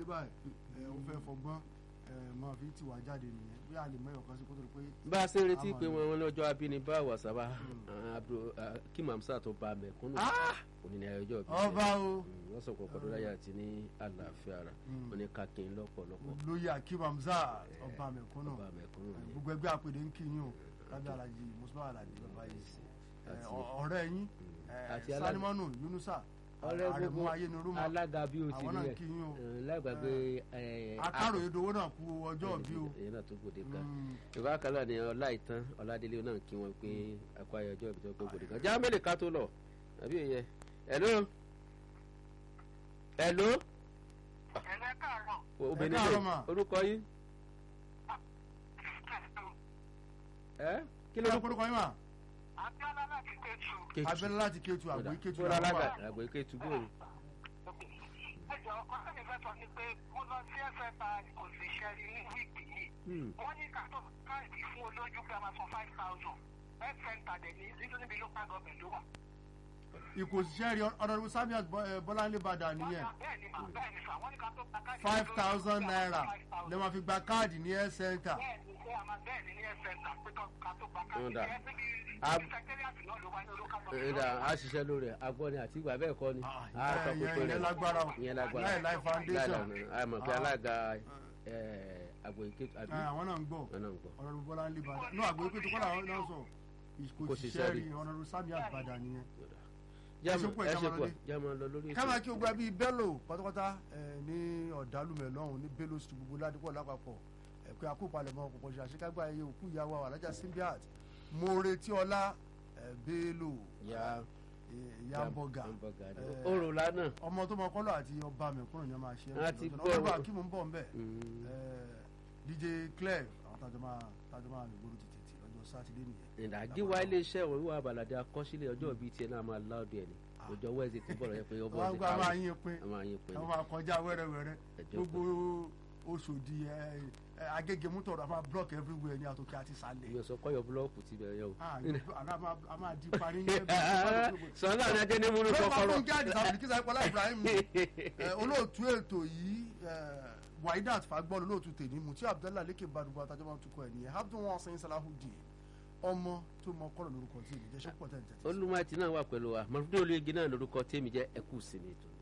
báyìí ẹ ó fẹ́ fọgbọ́n ẹ máa fi tì wá jáde nìyẹn bí a lè mẹ́yọ̀ kan sí kó tó di pé bá a ṣe ń retí Àmọ́ pé ni. wọn lọ́jọ́ abínibá wàsábà kí mamsa tó ba mẹ̀kúnnù òní ní ayọjọ́ bí ọba o wọ́n sọ pọ̀pọ̀ lórí ayé àti ní àlàáfíà ara wọn ní kákin lọ́pọ̀lọpọ̀ lóye akim hamza ọba mẹ̀kúnnù ọba mẹ̀kúnnù ẹ, ni gbogbo ẹgbẹ́ àpèdè ń kí yín o lábẹ́ alájí mùsùlùmí alájí bàbá yìí ẹ, Àti- ọ- ọ̀rẹ́ yín ẹ, Àti alága- sanimọ́nù yunusa ọ̀rẹ́ àrẹ̀mú gbogbo ayénirúmọ alága bí o ti àwọn rí náà rẹ̀ kí yín o lágbàgbé akáròyé dowó náà kú ọjọ́ bí o èyí náà tó gbòde kan Mm. ìbá kálá ni ọlá ìtàn ọládélé náà kí wọn pé akọ ayọjọ ìbí tó gbòde kan já mélòó ká tó lọ àbí ìyẹn hello hello ẹ̀rẹ́ káàárọ̀ obìnrin káàárọ̀ lè mà. orúkọ yín ẹ kí ló kí ló kórúkọ yín mà abiola láti tẹ̀sù Kétu. abẹ́lẹ́ láti kétu àgbò kétu Bọ́lá làwọn alága wà. àgbò ike túbú òun ẹjọ ọkọ mi fẹ́ sọ ni pé mo lọ sí ẹsẹ̀ ta kò sì ṣe rí ní wíìkì yìí wọ́n ní ká tó káàdì fún olójú pé a máa san five thousand health center dẹ̀ ní nítorí níbi local government ló wà. ikò òṣìṣẹ́ rí ọ̀nàdìbò samiat bọ́láńlé bàdà nìyẹn bẹ́ẹ̀ ni mà bẹ́ẹ̀ ni sà wọ́n ní ká tó gba káàdì five fún olójú thousand pé a máa naira san 5,000. lè máa fi gba káàdì ní health center bẹ́ẹ̀ ni pé a máa bẹ́ẹ̀ ni ní health center pé ká tó gba káàdì Ọ̀dà. ẹ̀ níbi Ab- secretariat náà ló wá ní local ẹ̀dá government. a ṣiṣẹ́ lórí ẹ̀ agbọ́ni àti ìgbà bẹ́ẹ̀ kọ́ ni Ah, a sọ ìyẹn- pé pé ìyẹn lágbára o. ìyẹn lágbára Láì Láì Foundation. Láì Láì, a mọ̀ pé Ah. alága àgbò ike àbí Ẹ, àwọn náà ń gbọ́ wọn náà ń gbọ́. ọ̀nàdìbò bọ́láńlé bàdà náà àgbò kétu kọ́lá àwọn náà sọ ikò Kò òṣìṣẹ́ ṣiṣẹ́ rí rí. ọ̀nàdìbò samiat bàdà nìyẹn. jáàmù ṣe pọ̀, ẹ ẹ ṣe ká máa pọ̀ lọlé. jáàmù lọ lórí ètò káma kí o gba bíi bello pátápátá ẹ, ní ọ̀dàlùmẹ̀ lọ́hùn ní bello street gbogbo ládìpọ̀ lápapọ̀ ẹ pé akópalẹ̀mọ́ kòkò ṣe àṣekágbá ẹyẹ òkú ìyàwó àwọn alájà simbiat mo retí ọlá ẹ, bello Ya. ẹ, yamboga Yamboga ni. ẹ, Orò lánàá. ọmọ tó mọ kọ́lọ̀ àti ọba mẹ̀kúnnù ni wọ́n máa ṣe A ti lọ́jọ́ náà. gbọ́. ọba kí mo ń bọ̀ ń bẹ̀ Mm. ẹ, dj claire àwọn tájọ máa tájọ máa lè gbóòrò tètè lọ́jọ́ sátidé nìyẹn ìdájí wa iléeṣẹ́ òun wà bàlàdé akọ́sílẹ̀ ọjọ́ bíi tiẹ̀ náà máa láòdì ẹ̀ ní ọjọ́ wẹ́ẹ̀sì tí bọ̀rọ̀ yẹ pé ọmọ wọ́n ti gbọ́ a máa káwé yín pín a máa yín pé àwọn máa kọjá wẹ́rẹ́wẹ́rẹ́ Ẹjọ́ gbogbo oṣòdì ẹ, ẹ, agége mútọ̀rọ̀ a máa block everywhere ní àtòkè àti sàlẹ̀. mi ò sọ kọ́yọ̀ búlọ́ọ̀kù ti bẹ̀rẹ̀ o. Ah, yóò- àná a máa- a máa di parí ní ẹgbẹ́ sọlá ní ajé ní múlò ló máa kọ́kọ́rọ́. fún jáde sábà kí sáyé pọlá Ibrahim ẹ, olóòtú ètò yìí ẹ, Waidat fagbọ́n olóòtú tèmi Muti Abdullahi lékè badugba àtàjọ́ máa tukọ̀ ẹ̀ nìyẹn Abdul wọn sẹ́yìn Salahudeen ọmọ tó mọ kọ́lọ̀ lórúkọ tí èmi jẹ́ sọ́pọ̀ tẹ̀ ń tẹ̀ olùmọ̀tì náà wà pẹ̀lú wa mọ̀lúdé olóyege náà lórúkọ tèmi jẹ́ ẹkú sinmi tó.